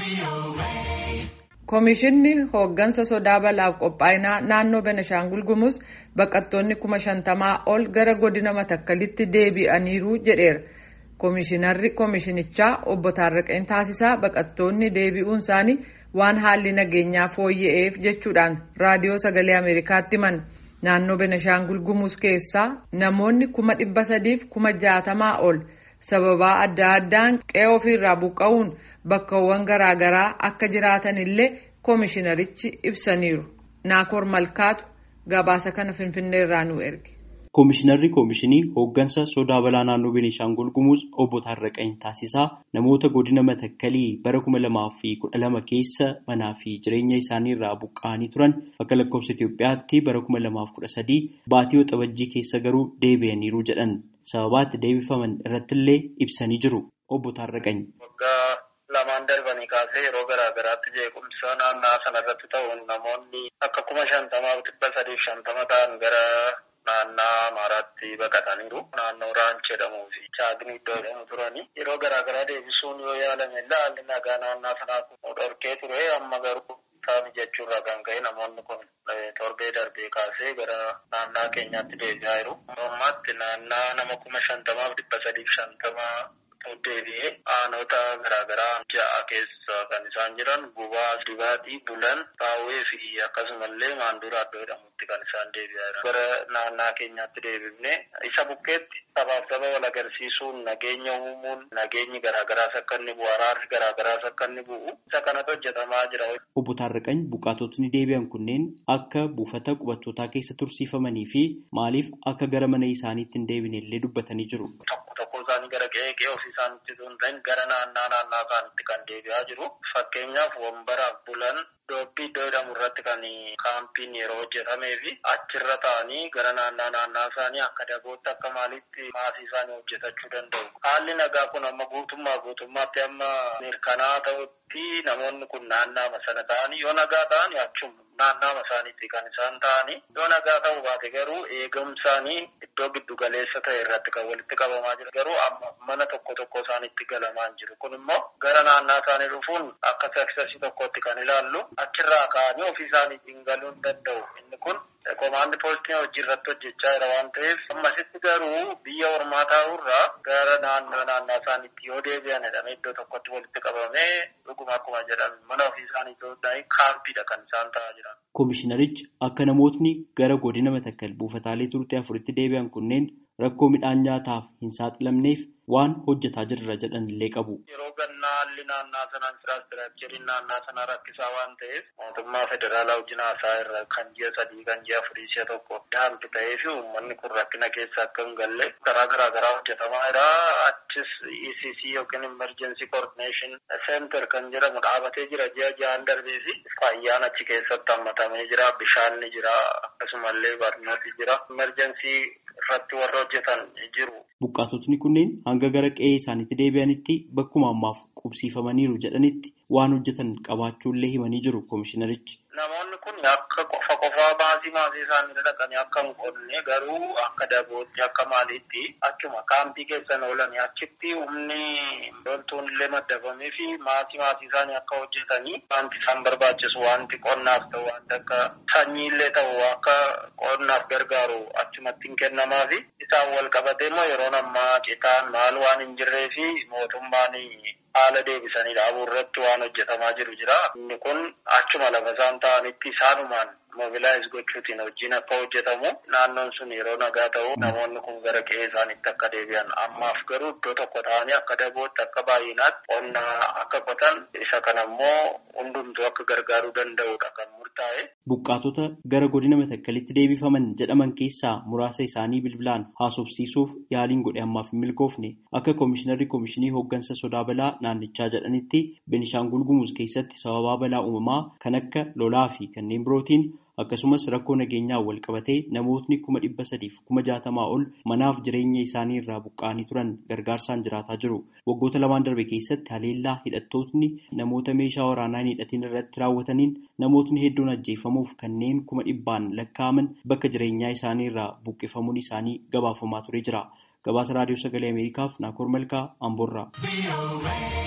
Komishinni hooggansa sodaa balaaf qophaa'inaa naannoo Benishaangul Gumuz baqattoonni kuma shantamaa ol gara godina Matakkalitti deebi'aniiru jedheera. Komishinarri komishinichaa obbo Taarraqeen Taasisaa baqattoonni deebi'uun isaanii waan haalli nageenyaa fooyya'eef jechuudhaan raadiyoo sagalee Ameerikaatti himan. Naannoo Benishaangul Gumuz keessaa namoonni kuma dhibba sadiif kuma jaatamaa ol sababaa adda addaan qe'ee ofiirraa buqqa'uun bakkawwan garaagaraa akka jiraatan illee komishinarichi ibsaniiru. Naakoor Malkaatu gabaasa kana Finfinneerraa nu erge. Komishinarri Komishinii hooggansa sodaa balaa naannoo Benishaangul Gumuz obbo Taarraqeen Taasisaa namoota godina Matakkalii bara kuma lamaa fi kudha lama keessa manaa fi jireenya isaanii irraa buqqa'anii turan akka lakkoofsa Itoophiyaatti bara kuma lamaaf kudha sadii baatii waxabajjii keessa garuu deebi'aniiru jedhan sababaa itti deebifaman irrattillee ibsanii jiru obbo Taarraqeen. Waggaa lamaan darbanii kaasee yeroo garaa garaatti jeequmsa naannaa sanarratti ta'uun namoonni akka kuma shantamaaf dhibba sadiif shantama ta'an gara naannaa Amaaraatti baqataniiru. Naannoo Raanch jedhamuu fi Chaagni iddoo jedhamu turani. Yeroo garaa garaa deebisuun yoo yaalame haalli nagaa naannaa sanaa kun dhorkee ture amma garuu taa'anii jechuurraa kan ka'e namoonni kun torbee darbee kaasee gara naannaa keenyaatti deebi'aa jiru. Ammaatti naannaa nama kuma shantamaaf dhibba sadiif shantamaa deebi'ee aanota garaagaraa ja'a keessa kan isaan jiran gubaa dibaatii bulan taawwee fi akkasumallee maanduraa iddoo jedhamutti kan isaan deebi'aa jiran gara naannaa keenyaatti deebifne isa bukkeetti sabaaf saba wal agarsiisuun nageenya uumuun nageenyi garaagaraas akka inni bu'u araarri garaagaraas akka inni bu'u isa kanatu hojjetamaa jira. Obbo Taarraqany buqqaatotni deebi'an kunneen akka buufata qubattootaa keessa tursiifamanii fi maaliif akka gara mana isaaniitti hin deebine illee dubbatanii jiru. Tokko isaanii gara qe'ee qe'ee ofii isaaniitti osoo hin ta'in gara naannaa naannaa isaaniitti kan deebi'aa jiru. Fakkeenyaaf wambaraaf bulan doobbii iddoo jedhamu irratti kan kaampiin yeroo hojjetamee fi achirra ta'anii gara naannaa naannaa isaanii akka dabootti akka maalitti maasii isaanii hojjetachuu danda'u. Haalli nagaa kun amma guutummaa guutummaatti amma mirkanaa ta'utti namoonni kun naannaama sana ta'anii yoo nagaa ta'anii achuma naannaama isaaniitti kan isaan ta'anii yoo nagaa ta'uu baate garuu eegumsaanii iddoo giddu galeessa ta'e irratti kan walitti qabamaa jira garuu amma mana tokko tokko isaaniitti galamaa hin jiru kun immoo gara naannaa isaanii dhufuun akka saksasii tokkotti kan ilaallu achirraa ka'anii ofii isaaniitiin galuu hin danda'u inni kun komaandi poostii hojii irratti hojjechaa jira waan ta'eef ammasitti garuu biyya ormaa taa'urraa gara naannoo naannaa isaaniitti yoo deebi'an jedhamee iddoo tokkotti walitti qabamee dhuguma akkuma jedhame mana ofii isaanii ta'uu kaampiidha kan isaan ta'aa jiran. Komishinarichi akka namootni gara godina matakkal buufataalee turtii afuritti deebi'an kunneen rakkoo midhaan nyaataaf hin saaxilamneef waan hojjetaa jirra jedhan illee qabu. Yeroo gannaa haalli naannaa sanaa infiraastiraakchariin naannaa sanaa rakkisaa waan ta'eef mootummaa federaalaa wajjin haasaa irra kan ji'a sadii kan ji'a afurii si'a tokko daanti ta'ee fi uummanni kun rakkina keessa akka hin galle karaa garaa garaa hojjetamaa jira. Achis ECC yookiin Emergency Coordination Center kan jedhamu dhaabatee jira ji'a ja'an darbee fi fayyaan achi keessatti hammatamee jira. Bishaan ni jira akkasumallee barnooti jira. Emergency irratti warra hojjetan jiru. Buqqaatotni kunneen hanga gara qe'ee isaaniitti deebi'anitti bakkuma ammaaf qubsiifamaniiru jedhanitti waan hojjetan qabaachuullee himanii jiru komishinarichi. Namoonni kun akka qofa qofaa baasii maasii isaanii dhaqanii akka hin qonne garuu akka dabootti akka maaliitti achuma kaampii keessan oolanii achitti humni loltuun illee maddabamee fi maasii maasii isaanii akka hojjetanii wanti isaan barbaachisu wanti qonnaaf ta'u wanti akka sanyii illee ta'u akka qonnaaf gargaaru achumatti hin kennamaa fi isaan wal qabatee immoo yeroon ammaa citaan maal waan hin jirree fi mootummaan haala deebisanii dhaabuu irratti waan hojjetamaa jiru jira. Inni kun achuma lafa isaan ta'anitti isaanumaan mobilaayiz gochuutiin hojiin akka hojjetamu naannoon sun yeroo nagaa ta'u namoonni kun gara qe'ee isaaniitti akka deebi'an ammaaf garuu iddoo tokko ta'anii akka dabootti akka baay'inaatti qonna akka qotan isa kana immoo hundumtuu akka gargaaruu danda'udha kan murtaa'e. Buqqaatota gara godina matakkalitti deebifaman jedhaman keessaa muraasa isaanii bilbilaan haasofsiisuuf yaaliin godhe ammaaf hin milkoofne akka komishinarri komishinii hooggansa sodaa balaa naannichaa jedhanitti Benishaangul Gumuz keessatti sababaa balaa uumamaa kan akka lolaa fi kanneen birootiin akkasumas rakkoo nageenyaa wal qabatee namootni kuma dhibba sadiif kuma jaatamaa ol manaaf jireenya isaanii irraa buqqa'anii turan gargaarsaan jiraataa jiru. Waggoota lamaan darbe keessatti haleellaa hidhattootni namoota meeshaa waraanaa hin hidhatin irratti raawwataniin namootni hedduun ajjeefamuuf kanneen kuma dhibbaan lakkaa'aman bakka jireenyaa isaanii irraa buqqifamuun isaanii gabaafamaa ture jira. Gabaasa Raadiyoo Sagalee Ameerikaaf Naakoor Malkaa Amboorraa.